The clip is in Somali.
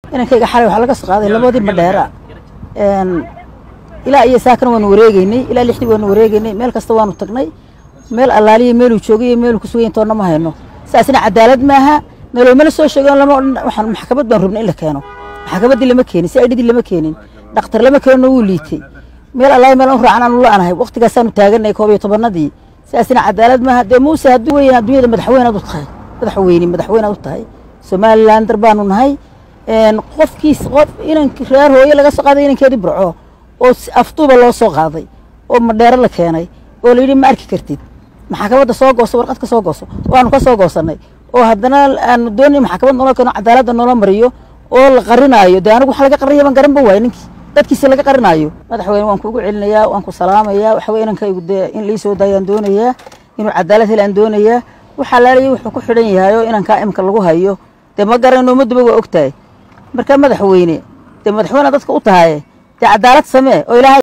inankayga xalay waxaa laga soo qaaday labadii madheera ilaa iyo saakana waanu wareegeynay ilaa lixdii waanu wareegeynay meel kasta waanu tagnay meel allaaliya meeluu joogay iyo meeluu kusugan intoonna ma hayno saasina cadaalad maaha meeloomana soo sheego lama odhan waxaan maxkamad baan rabnay in la keeno maxkamaddii lama keenin si aidhidii lama keenin dhakhtar lama keenino wuu liitay meel allaaliya meel u raacan aanu la'anahay waqtigaasaanu taaganay koob iyo tobannadii saasina cadaalad maaha dee muuse hadduu weyn adduunyada madaxweynaad u tahay madaxweyne madaxweynaad u tahay somalilander baanu nahay qofkiis qof inan reer hooye laga soo qaaday inankeedii burco oo afduuba loo soo qaaday oo madheero la keenay oo layidhi ma arki kartid maxkamadda soo gooso warqad ka soo gooso waanu ka soo goosannay oo haddana aanu doonay maxkamad noola keeno cadaaladda noola mariyo oo la qarinaayo dee anigu waxa laga qarinayo baan garan ba waay ninkii dadkiisi laga qarinaayo madaxweyne waan kuugu celinayaa waan ku salaamayaa waxa weye inankaygu dee in lii soo daayaan doonayaa inuu cadaalad helaan doonayaa waxaa laalaya wuxuu ku xidhan yahay oo inankaa imika lagu hayo dee ma garanayno ummadduba waa og tahay markaa madaxweyne dee madaxweyne dadka u tahaye dee cadaalad samee oo ilaahay